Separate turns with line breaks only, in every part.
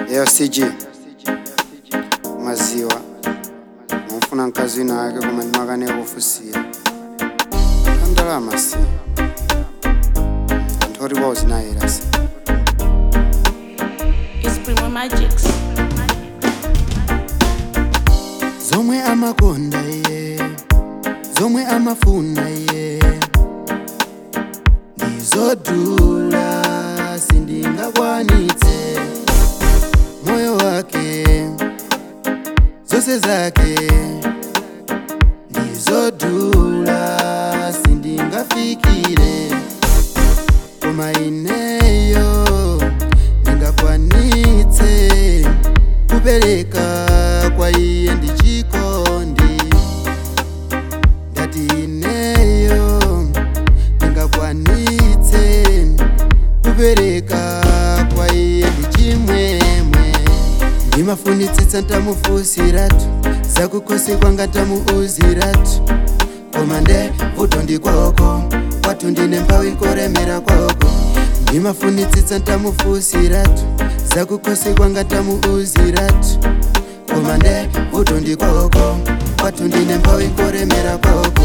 AFCG maziwa ngomfuna mkazi wake koma ndimakane kufusira kandalama si anthu oti kwawo zinayera si
It's Primo Magics.
zomwe amakonda iye zomwe amafuna iye ndizodula sindingakwanitse moyo wake zose zake ndizodula sindingafikire koma ineyo ndingakwanitse kupereka kwa iye ndichikondi ngati ineyo ndingakwanitse kupereka kwa iye ndichimwemwe ndimafunitsitsa ntamufusiratu zakukhosi kwanga ntamuuziratu koma nde vuto ndikwoko kwathu ndine mphawi koremera kwoko ndimafunitsitsa ntamufusiratu zakukhosi kwanga ntamuuziratu koma nde vuto ndikwoko kwathu ndine mphawi koremera kwoko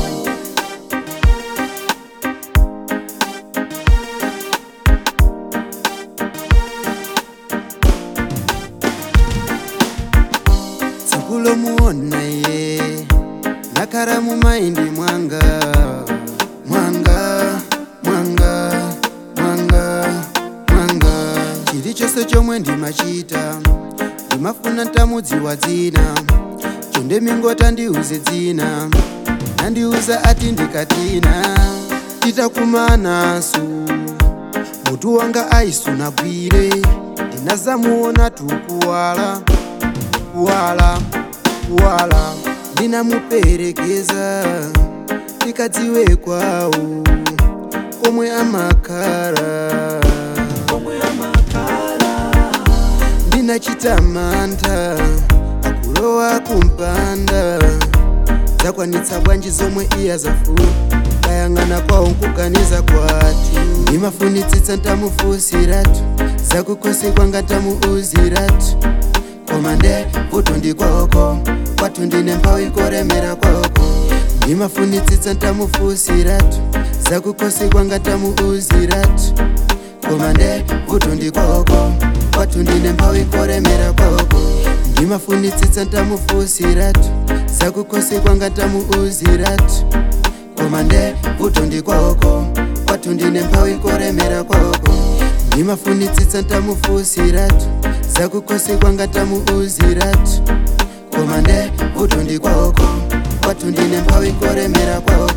tsiku lomuona iye nakhala mu maindi mwanga mwanga mwanga mwanga mwanga chilichonse chomwe ndimachita ndimafuna ntamudziwa dzina chonde mingota ndiuze dzina nandiuza ati ndikatina titakumanasu mutu wanga aisunagwire ndinazamuona tukuwala kuwala kuwala ndinamuperekeza tikadziwe kwawo komwe amakhala ndinachita mantha akulowa kumpanda zakwanitsa bwanji zomwe iya zafuna kayang'ana kwawo nkuganiza kwati ndimafunitsitsa ntamufusiratu zakukhosi kwanga ntamuuziratu koma nde vuto ndikwoko kwathu ndine mphawi koremera kwoko ndimafunitsitsa ntamufusiratu zakukhosi kwanga ntamuuziratu koma nde vuto ndikwoko kwathu ndine mphawi koremera kwoko ndimafunitsitsa ntamufusiratu zakukhosi kwanga ntamuuziratu koma nde vuto ndikwoko kwathu ndine mphawi koremera kwoko ndimafunitsitsa ntamufusiratu zakukhosi kwanga ntamuuziratu koma nde vuto ndikwoko kwathu ndine mphawi koremera kwoko